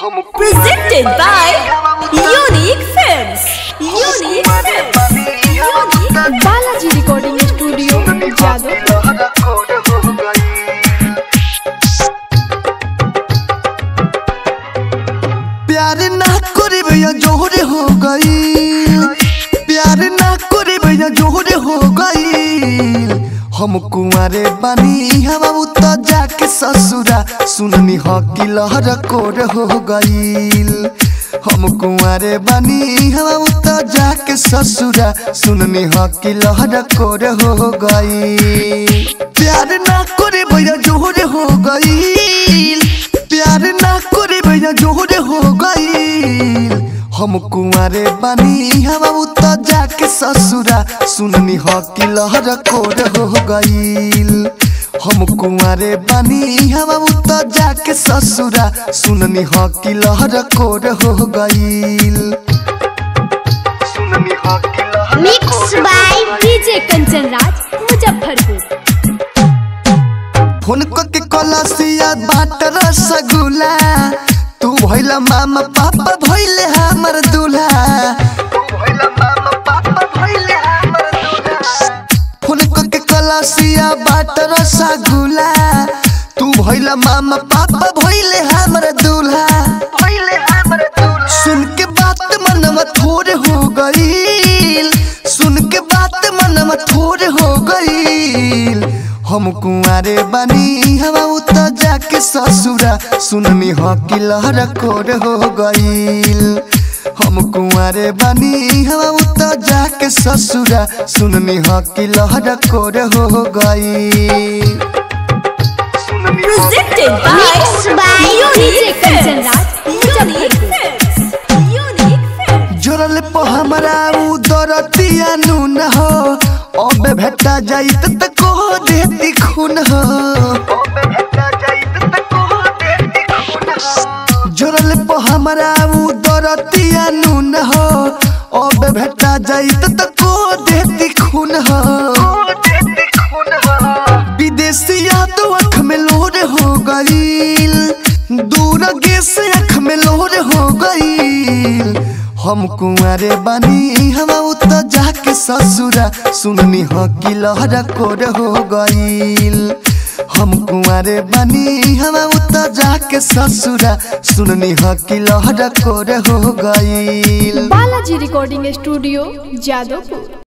Presented by Unique Films. Unique Films. Unique. Balaji recording studio जादव प्यार ना करे भैया जोहरे हो गई प्यार ना करे भैया जोहरे हो गई हम कुंवारे बानी हम तो जाके ससुरा सुननी हो कि लहर कोर हो गईल हम कुंवारे बानी हम तो जाके ससुरा सुननी हो कि लहर कोर हो गई प्यार ना करे भैया जोहरे हो गई प्यार ना करे भैया जोहरे हो गईल हम कुंवारे बानी हम तो जाके ससुरा सुननी हो कि लहर कोर हो गईल हम कुंवारे बानी हम तो जाके ससुरा सुननी हो कि लहर कोर हो गईल सुननी हो कि लहर mix by DJ Kanchan Raj Muzaffarpur phone के कलसिया बाट रसगुल्ला तू भइला मामा पापा भइले हमर दूल्हा फोन के कलसिया बाट रसगुल्ला तू भइला मामा पापा भइले हमर दूल्हा सुन के बात मनवा थोड़े हो गईल सुन के बात मनवा थोड़े हो गईल हम कुंवारे बानी हम तो जाके ससुरा सुननी हो कि लहर कोर हो गईल हम कुंवारे बानी हम तो जाके ससुरा सुननी हो कि लहर कोर हो गईल Presented by mix by DJ Unique Kanchan Films. Raj Unique Muzaffarpur Films. Unique Films. जोरल по हमरा उ दरतिया नून हो अबे भेटा जाइत त को देती खून हो जोरल по हमरा उ दरतिया नून हो अबे भेटा जाइत त को देती खून हो विदेशिया तो अख में लोर हो गईल दूर गे से अख में लोर हो गईल हम कुंवारे बानी हम तो जाके ससुरा सुननी हो कि लहर कोर हो गईल हम कुंवारे बानी हम तो जाके ससुरा सुननी हो कि लहर कोर हो गईल बालाजी रिकॉर्डिंग स्टूडियो जादवपुर